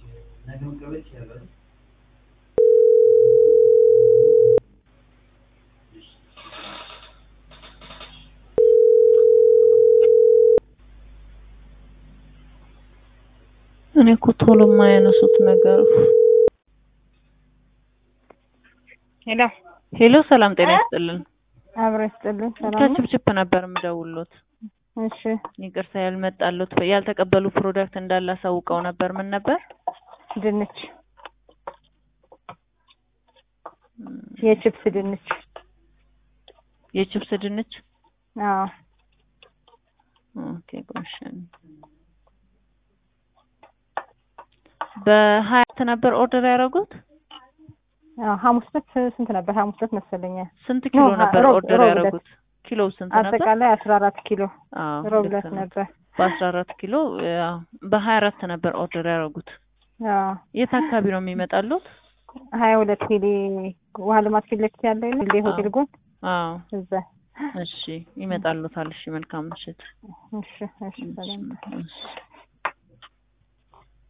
እኔ እኮ ቶሎ የማያነሱት ነገር ሄሎ ሄሎ ሰላም ጤና ይስጥልን አብሮ ይስጥልኝ። ሰላም ነው? ከችፕችፕ ነበር የምደውልዎት እሺ ይቅርታ ያልመጣሉት ያልተቀበሉ ፕሮዳክት እንዳለ አሳውቀው ነበር ምን ነበር ድንች የቺፕስ ድንች የችፕስ ድንች አዎ ኦኬ ጎሽን በሀያት ነበር ኦርደር ያደረጉት አዎ ሐሙስ ዕለት ስንት ነበር? ሐሙስ ዕለት መሰለኝ። ስንት ኪሎ ኖ፣ ነበር ሮብ- ኦርደር ሮብ ያደረጉት ኪሎ ስንት ነበር አጠቃላይ አስራ አራት ኪሎ አዎ ሮብ ልክ ዕለት ነው። ነበር። በአስራ አራት ኪሎ ያው በሀያ አራት ነበር ኦርደር ያደረጉት አዎ የት አካባቢ ነው የሚመጣሉት ሀያ ሁለት ኪሎ ውሃ ልማት ፊት ለፊት ያለው የለም? ሌ ሆቴል ጎን አዎ እዛ። እሺ ይመጣሉታል እሺ መልካም ምሽት እሺ እሺ ሰላም እሺ